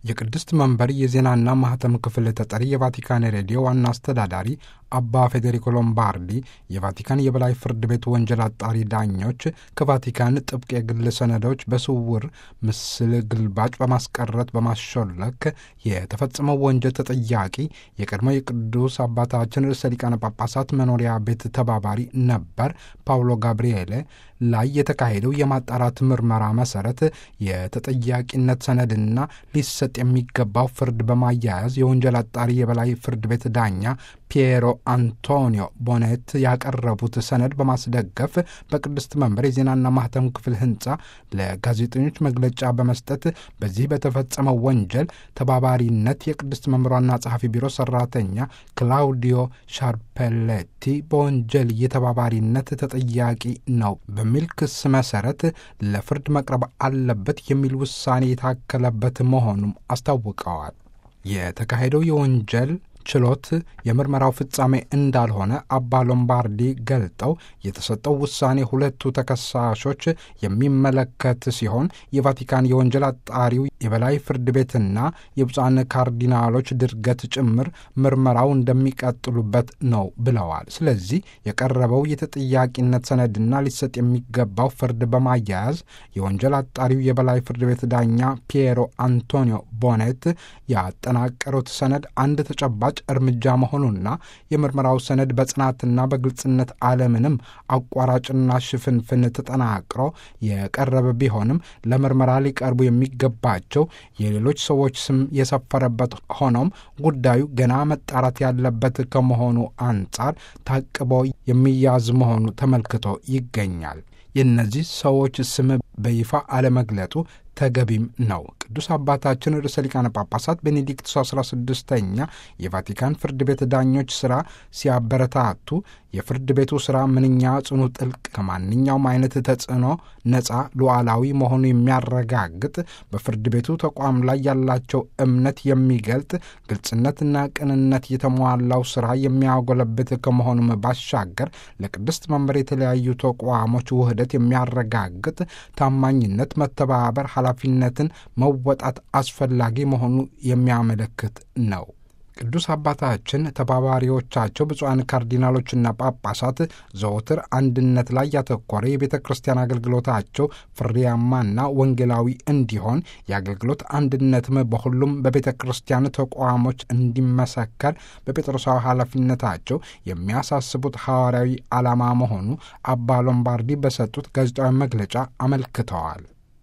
የቅድስት መንበር የዜናና ማህተም ክፍል ተጠሪ የቫቲካን ሬዲዮ ዋና አስተዳዳሪ አባ ፌዴሪኮ ሎምባርዲ የቫቲካን የበላይ ፍርድ ቤት ወንጀል አጣሪ ዳኞች ከቫቲካን ጥብቅ የግል ሰነዶች በስውር ምስል ግልባጭ በማስቀረት በማሾለክ የተፈጸመው ወንጀል ተጠያቂ የቀድሞ የቅዱስ አባታችን ርዕሰ ሊቃነ ጳጳሳት መኖሪያ ቤት ተባባሪ ነበር ፓውሎ ጋብርኤሌ ላይ የተካሄደው የማጣራት ምርመራ መሰረት የተጠያቂነት ሰነድና ሊሰጥ የሚገባው ፍርድ በማያያዝ የወንጀል አጣሪ የበላይ ፍርድ ቤት ዳኛ ፒየሮ አንቶኒዮ ቦኔት ያቀረቡት ሰነድ በማስደገፍ በቅድስት መንበር የዜናና ማህተም ክፍል ህንፃ ለጋዜጠኞች መግለጫ በመስጠት በዚህ በተፈጸመው ወንጀል ተባባሪነት የቅድስት መንበር ዋና ጸሐፊ ቢሮ ሰራተኛ ክላውዲዮ ሻርፔሌቲ በወንጀል የተባባሪነት ተጠያቂ ነው በሚል ክስ መሰረት ለፍርድ መቅረብ አለበት የሚል ውሳኔ የታከለበት መሆኑም አስታውቀዋል። የተካሄደው የወንጀል ችሎት የምርመራው ፍጻሜ እንዳልሆነ አባ ሎምባርዲ ገልጠው የተሰጠው ውሳኔ ሁለቱ ተከሳሾች የሚመለከት ሲሆን የቫቲካን የወንጀል አጣሪው የበላይ ፍርድ ቤትና የብፁዓን ካርዲናሎች ድርገት ጭምር ምርመራው እንደሚቀጥሉበት ነው ብለዋል። ስለዚህ የቀረበው የተጠያቂነት ሰነድና ሊሰጥ የሚገባው ፍርድ በማያያዝ የወንጀል አጣሪው የበላይ ፍርድ ቤት ዳኛ ፒየሮ አንቶኒዮ ቦኔት ያጠናቀሩት ሰነድ አንድ ተጨባጭ እርምጃ መሆኑና የምርመራው ሰነድ በጽናትና በግልጽነት አለምንም አቋራጭና ሽፍንፍን ተጠናቅሮ የቀረበ ቢሆንም ለምርመራ ሊቀርቡ የሚገባቸው የሌሎች ሰዎች ስም የሰፈረበት ሆኖም ጉዳዩ ገና መጣራት ያለበት ከመሆኑ አንጻር ታቅቦ የሚያዝ መሆኑ ተመልክቶ ይገኛል። የእነዚህ ሰዎች ስም በይፋ አለመግለጡ ተገቢም ነው። ቅዱስ አባታችን ርዕሰ ሊቃነ ጳጳሳት ቤኔዲክቱስ አስራ ስድስተኛ የቫቲካን ፍርድ ቤት ዳኞች ሥራ ሲያበረታቱ የፍርድ ቤቱ ሥራ ምንኛ ጽኑ፣ ጥልቅ፣ ከማንኛውም አይነት ተጽዕኖ ነፃ፣ ሉዓላዊ መሆኑ የሚያረጋግጥ በፍርድ ቤቱ ተቋም ላይ ያላቸው እምነት የሚገልጥ ግልጽነትና ቅንነት የተሟላው ሥራ የሚያጎለብት ከመሆኑም ባሻገር ለቅድስት መንበር የተለያዩ ተቋሞች ውህደት የሚያረጋግጥ ታማኝነት፣ መተባበር ኃላፊነትን መወጣት አስፈላጊ መሆኑ የሚያመለክት ነው። ቅዱስ አባታችን ተባባሪዎቻቸው ብፁዓን ካርዲናሎችና ጳጳሳት ዘወትር አንድነት ላይ ያተኮረ የቤተ ክርስቲያን አገልግሎታቸው ፍሬያማና ወንጌላዊ እንዲሆን የአገልግሎት አንድነትም በሁሉም በቤተ ክርስቲያን ተቋሞች እንዲመሰከር በጴጥሮሳዊ ኃላፊነታቸው የሚያሳስቡት ሐዋርያዊ ዓላማ መሆኑ አባ ሎምባርዲ በሰጡት ጋዜጣዊ መግለጫ አመልክተዋል።